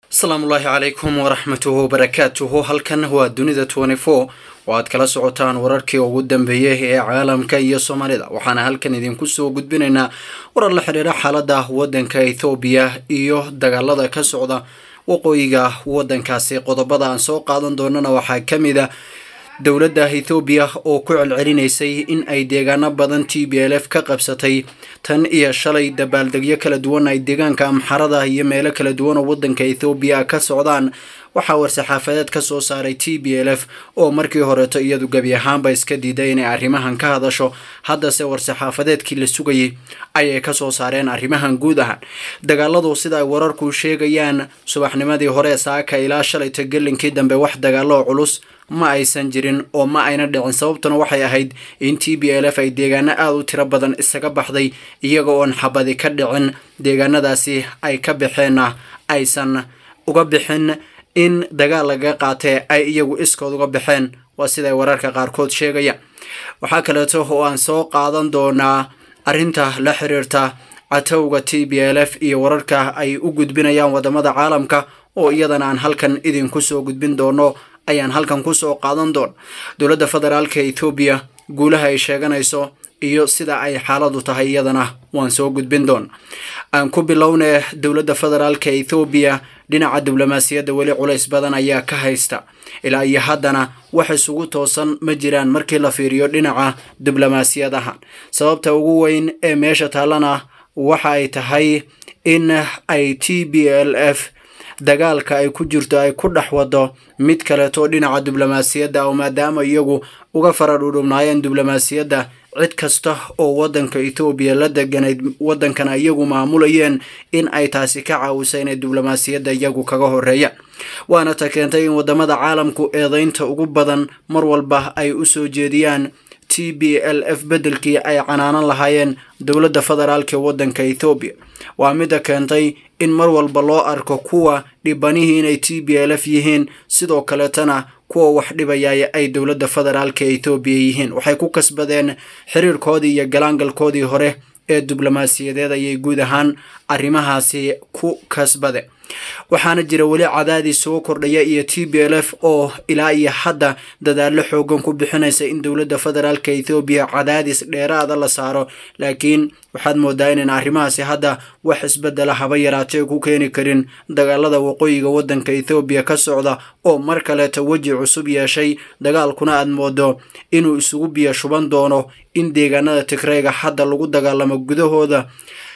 asalaamullaahi calaykum waraxmatuhu wabarakaatuhu halkan waa dunida twenty four oo aad kala socotaan wararkii ugu dambeeyay ee caalamka iyo soomaalida waxaana halkan idinku soo gudbinaynaa warar la xidhiira xaalada wadanka ethoobiya iyo dagaalada ka socda waqooyiga wadankaasi qodobada aan soo qaadan doonana waxaa ka mid a dowladda ethoobiya oo ku celcelinaysay in ay deegaano badan t b l f ka qabsatay tan iyo shalay dabaaldegyo kala duwan ay deegaanka amxarada iyo meelo kala duwan oo wadanka ethoobiya ka socdaan waxaa war-saxaafadeed ka soo saaray t b l f oo markii horeeto iyadu gebi ahaanba iska diiday inay arrimahan ka hadasho haddase war-saxaafadeedkii la sugayay ayay kasoo saareen arrimahan guud ahaan dagaaladu sida ay wararku sheegayaan subaxnimadii hore saaka ilaa shalayta gelinkii dambe wax dagaalo culus ma aysan jirin oo ma ayna dhicin sababtuna waxay ahayd in t b l f ay deegaano aada u tiro badan isaga baxday iyaga oon xabadi ka dhicin deegaanadaasi ay ka baxeenna aysan uga bixin in dagaal laga qaatee ay iyagu iskood uga baxeen waa siday wararka qaarkood sheegayaan waxaa kaleeto oo aan soo qaadan doonaa arrinta la xiriirta catowga t b l f iyo wararka ay u gudbinayaan wadamada caalamka oo iyadana aan halkan idinku soo gudbin doono ayaan halkan kusoo qaadan doona dowladda federaalka ethoobiya guulaha ay sheeganayso iyo sida ay xaaladu tahay iyadana waan soo gudbin doona aan ku bilownee dowladda federaalka ethoobiya dhinaca diblomaasiyadda weli culays badan ayaa ka haysta ilaa iyo haddana wax isugu toosan ma jiraan markii la fiiriyo dhinaca diblomaasiyadaha sababta ugu weyn ee meesha taallana waxa ay tahay in ay t b l f dagaalka ay ku jirto ay ku dhex wado mid kaleeto dhinaca diblomaasiyadda oo maadaama iyagu uga fara dhudhubnaayeen diblomaasiyadda cid kasta oo wadanka ethoobiya la deganayd wadankana iyagu maamulayeen in ay taasi ka caawisa inay diblomaasiyadda iyagu kaga horeeyaan waana ta keentay in wadamada caalamku eedeynta ugu badan mar walba ay u soo jeediyaan t b l f beddelkii ay canaanan lahaayeen dowladda federaalk ee wadanka ethoobiya waa midda keentay in mar walba loo arko kuwa dhibanihii inay t b l f yihiin sidoo kaleetana kuwa wax dhibaya ay dowladda federaalka ethoobiya yihiin waxay ku kasbadeen xiriirkoodii iyo galaangalkoodii hore ee diblomaasiyadeed ayay guud ahaan arrimahaasi ku kasbadeen waxaana jira weli cadaadis soo kordhaya iyo t b l f oo ilaa iyo hadda dadaallo xoogan ku bixinaysa in dowladda federaalka ethoobiya cadaadis dheeraada la saaro laakiin waxaad moodaa inayna arrimahaasi hadda wax isbedela haba yaraatee ku keeni karin dagaalada waqooyiga wadanka ethoobiya ka socda oo mar kaleeta weji cusub yeeshay dagaalkuna aad moodo inuu isugu biyo shuban doono in deegaanada tigreyga hadda lagu dagaalamo gudahooda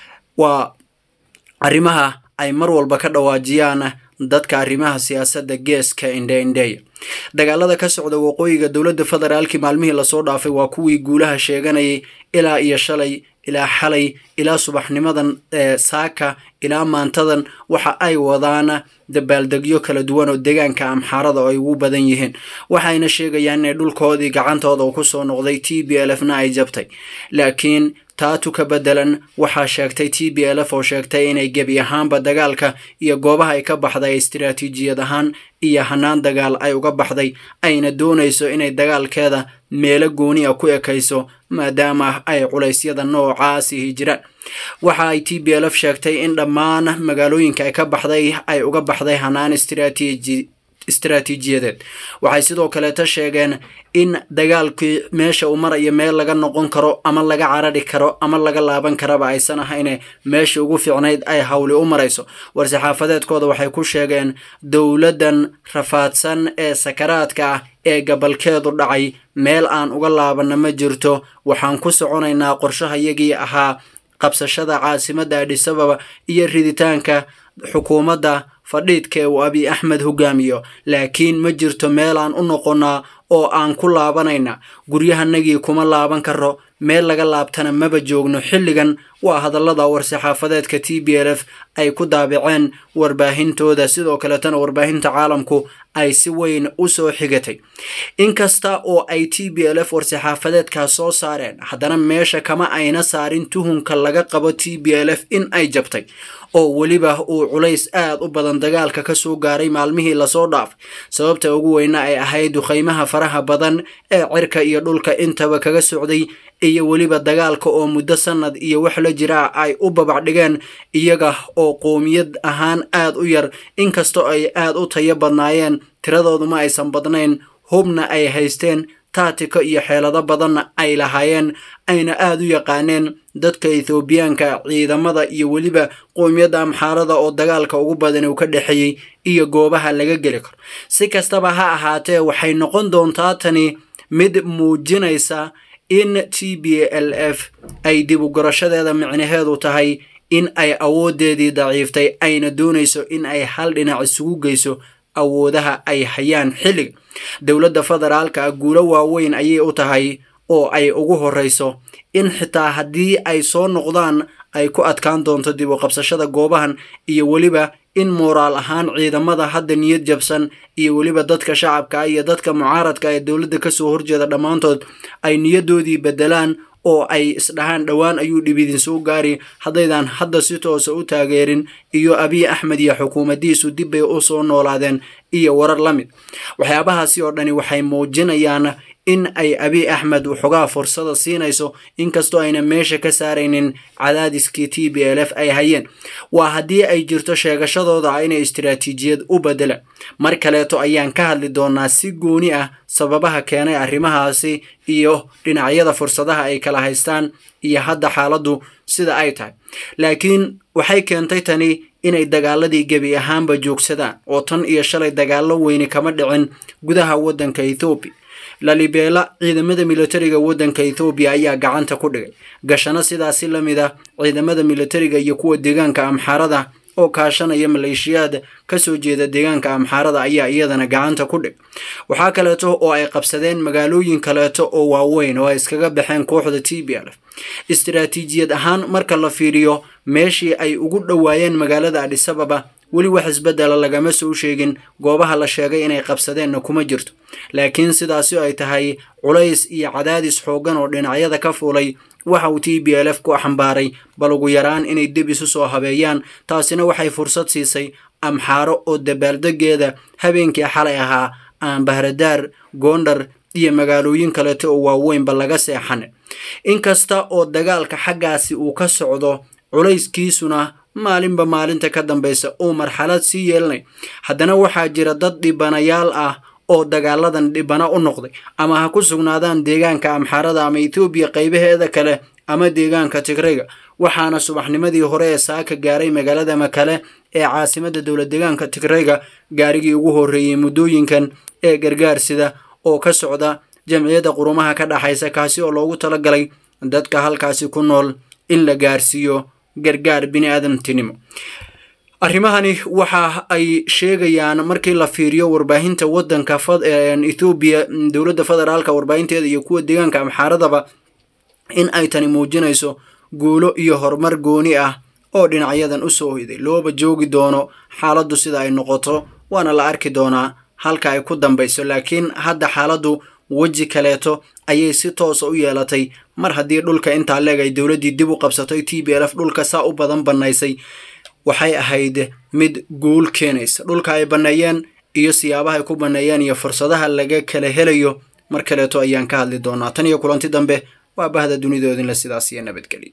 waa arrimaha ay mar walba ka dhawaajiyaan dadka arrimaha siyaasadda geeska indheindheeya dagaalada ka socda waqooyiga dowladda federaalki maalmihii lasoo dhaafay waa kuwii guulaha sheeganayay ilaa iyo shalay ilaa xalay ilaa subaxnimadan ee saaka ilaa maantadan waxa ay wadaan dabaaldegyo kala duwan oo deegaanka amxaarada oo ay ugu badan yihiin waxayna sheegayaan inay dhulkoodii gacantooda uu kusoo noqday t b l f na ay jabtay laakiin taatu ka bedelan waxaa sheegtay t b l f oo sheegtay inay gebi ahaanba dagaalka iyo goobaha ay ka baxday istiraatiijiyad ahaan iyo hanaan dagaal ay uga baxday ayna doonayso inay dagaalkeeda meelo gooni a ku ekayso maadaama ay culeysyada noocaasihi jiraan waxa ay t b l f sheegtay in dhammaan magaalooyinka ay ka baxday ay uga baxday hanaan istiraatiiji istaraatiijiyadeed waxay sidoo kaleeta sheegeen in dagaalkii meesha uu marayo meel laga noqon karo ama laga carari karo ama laga laaban karaba aysan ahayne meesha ugu fiicnayd ay hawli u marayso war-saxaafadeedkooda waxay ku sheegeen dowladdan rafaadsan ee sakaraadka ah ee gabalkeedu dhacay meel aan uga laabanna ma jirto waxaan ku soconaynaa qorshahayagii ahaa qabsashada caasimadda adhisababa iyo riditaanka xukuumadda fadhiidka ee uu abiy axmed hogaamiyo laakiin ma jirto meel aan u noqonnaa oo aan ku laabanayna guryahanagii kuma laaban karo meel laga laabtana maba joogno xilligan waa hadallada war-saxaafadeedka t b l f ay ku daabaceen warbaahintooda sidoo kaletana warbaahinta caalamku ay si weyn u soo xigatay inkasta oo ay t b l f war-saxaafadeedkaas soo saareen haddana meesha kama ayna saarin tuhunka laga qabo t b l f in ay jabtay oo weliba uu culays aad u badan dagaalka ka soo gaaray maalmihii lasoo dhaafay sababta ugu weyna ay ahayd duqaymaha faraha badan ee cirka iyo dhulka intaba kaga socday iyo weliba dagaalka oo muddo sanad iyo wax la jira ay u babac dhigeen iyaga oo qoomiyad ahaan aad u yar inkastoo ay aad u tayo badnaayeen tiradooduma aysan badnayn hubna ay haysteen taatika iyo xeelado badanna ay lahaayeen ayna aad u yaqaaneen dadka ethoobiyaanka ciidamada iyo weliba qoomiyadda amxaarada oo dagaalka ugu badan uu ka dhexeeyey iyo goobaha laga geli karo si kastaba ha ahaatee waxay noqon doontaa tani mid muujinaysa in t b l f ay dib u gorashadeeda micnaheedu tahay in ay awoodeedii daciiftay ayna doonayso in ay hal dhinac isugu geyso awoodaha ay hayaan xilliga dowladda federaalka ah guulo waaweyn ayay u tahay oo ay ugu horreyso in xitaa haddii ay soo noqdaan ay ku adkaan doonto dib u qabsashada goobahan iyo weliba in mooraal ahaan ciidamada hadda niyad jabsan iyo weliba dadka shacabka iyo dadka mucaaradka ee dowladda kasoo horjeeda dhammaantood ay niyadoodii bedelaan oo ay isdhahaan dhowaan ayuu dhib idin soo gaari haddaydan hadda si toosa u taageerin iyo abiy axmed iyo xukuumaddiisu dib bay u soo noolaadeen iyo warar la mid waxyaabahaasi oo dhani waxay muujinayaan in ay abiy axmed waxoogaa fursada siinayso inkastoo ayna meesha ka saaraynin cadaadiskii t b l f ay hayeen waa haddii ay jirto sheegashadooda ah inay istiraatiijiyad u bedela mar kaleeto ayaan ka hadli doonaa si gooni ah sababaha keenay arrimahaasi iyo dhinacyada fursadaha ay kala haystaan iyo hadda xaaladdu sida ay tahay laakiin waxay keentay tani inay dagaaladii gebi ahaanba joogsadaan oo tan iyo shalay dagaallo weyni kama dhicin gudaha waddanka ethoobiya lalibeela ciidamada militariga waddanka ethoobiya ayaa gacanta ku dhigay gashano sidaasi la mid ah ciidamada militariga iyo kuwa deegaanka amxaarada oo kaashanaya maleeshiyaad kasoo jeeda deegaanka amxaarada ayaa iyadana gacanta ku dhig waxaa kaleeto oo ay qabsadeen magaalooyin kaleeto oo waaweyn oo ay iskaga baxeen kooxda t b l f istiraatiijiyad ahaan marka la fiiriyo meeshii ay ugu dhowaayeen magaalada adhisababa weli wax isbedela lagama soo sheegin goobaha la sheegay inay qabsadeenna kuma jirto laakiin sidaasi ay tahay culays iyo cadaadis xooggan oo dhinacyada ka fuulay waxa uu t b l f ku xambaaray bal ugu yaraan inay dib isu soo habeeyaan taasina waxay fursad siisay amxaaro oo dabaaldegeeda habeenkii xalay ahaa aan bahradaar goondhar iyo magaalooyin kaleeto oo waaweynba laga seexan inkasta oo dagaalka xaggaasi uu ka socdo culayskiisuna maalinba maalinta ka dambaysa uu marxalad sii yeelanay haddana waxaa jira dad dhibanayaal ah oo dagaaladan dhibano u noqday ama ha ku sugnaadaan deegaanka amxaarada ama etoobiya qaybaheeda kale ama deegaanka tigrayga waxaana subaxnimadii hore ee saaka gaaray magaalada makale ee caasimada dowlad deegaanka tigrayga gaarigii ugu horreeyey muddooyinkan ee gargaarsida oo ka socda jamciyadda qurumaha ka dhaxaysa kaasi oo loogu talagalay dadka halkaasi ku nool in la gaarsiiyo gargaar bini aadamtinimo arrimahani waxa ay sheegayaan markii la fiiriyo warbaahinta waddanka ethoobiya dowladda federaalka warbaahinteeda iyo kuwa deegaanka amxaaradaba in ay tani muujinayso guulo iyo horumar gooni ah oo dhinacyadan usoo hoyday looba joogi doono xaaladdu sida ay noqoto waana la arki doonaa halka ay ku dambayso laakiin hadda xaaladdu weji kaleeto ayay si toosa u yeelatay mar haddii dhulka intaa leeg ay dowladdii dib u qabsatay t b l f dhulka saa u badan bannaysay waxay ahayd mid guul keenaysa dhulka ay banneeyeen iyo siyaabaha ay ku banneeyeen iyo fursadaha laga kala helayo mar kaleeto ayaan ka hadli doonaa tan iyo kulanti dambe waa bahda dunidoodinle sidaas iyo nabadgelyo